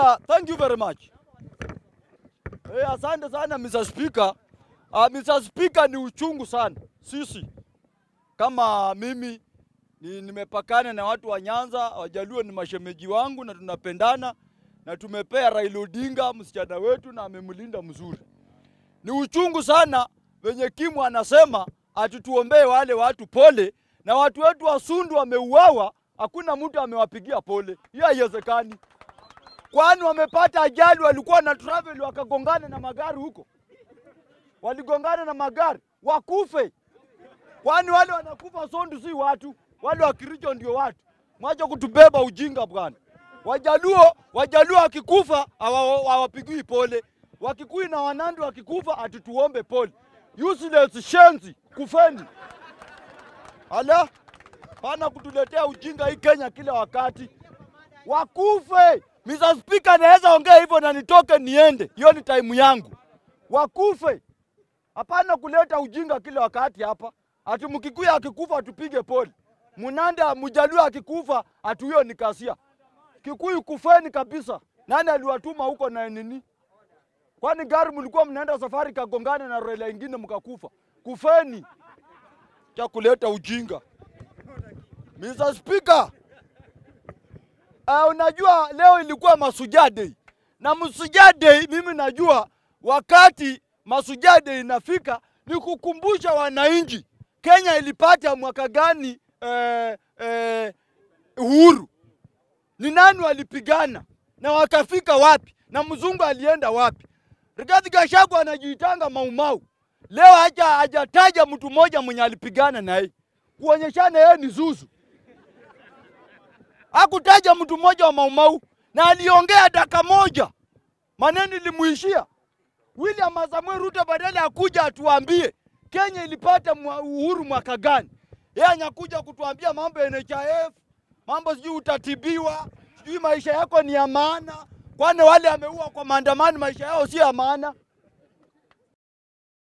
Speaker, thank you very much. Eh, asante sana Mr. Speaker. Uh, Mr. Speaker, ni uchungu sana sisi kama mimi ni, nimepakana na watu wa Nyanza, Wajaluo ni mashemeji wangu na tunapendana na tumepea Raila Odinga msichana wetu na amemlinda mzuri. Ni uchungu sana venye Kimu anasema atutuombee wale watu pole, na watu wetu wa Sundu wameuawa, hakuna mtu amewapigia pole. Hiyo haiwezekani, kwani wamepata ajali, walikuwa na travel wakagongana na magari huko, waligongana na magari wakufe. Kwani wale wanakufa Sondu si watu, wale wa Kericho ndio watu. Mwache kutubeba ujinga bwana. Wajaluo, Wajaluo wakikufa hawa- hawapigii pole. Wakikuyu na Wanandi wakikufa atutuombe pole. Useless shenzi, kufeni. Ala, pana kutuletea ujinga hii Kenya kila wakati. Wakufe. Mr. Speaker, naweza ongea hivyo na nitoke niende. Hiyo ni time yangu. Wakufe. Hapana kuleta ujinga kila wakati hapa. Ati Mkikuyu akikufa atupige pole. Munanda Mjaluo akikufa ati huyo ni kasia. Kikuyu kufeni kabisa. Nani aliwatuma huko na nini? Kwani gari mlikuwa mnaenda safari kagongana na rela ingine mkakufa? Kufeni. Cha kuleta ujinga. Mr. Speaker. Uh, unajua leo ilikuwa Mashujaa Day. Na Mashujaa Day mimi najua wakati Mashujaa Day inafika ni kukumbusha wananchi Kenya ilipata mwaka gani eh, eh, uhuru. Ni nani walipigana na wakafika wapi na mzungu alienda wapi? Rigathi Gachagua anajiitanga Maumau. Leo haja hajataja mtu mmoja mwenye alipigana naye kuonyeshana yeye ni zuzu. Hakutaja mtu mmoja wa Maumau na aliongea dakika moja, maneno ilimuishia. William Samuel Ruto badala ya kuja atuambie Kenya ilipata mwa- uhuru mwaka gani, yeye anakuja kutuambia mambo ya NHIF, mambo sijui utatibiwa, sijui maisha yako ni ya maana. Kwani wale ameua kwa maandamano maisha yao si ya maana?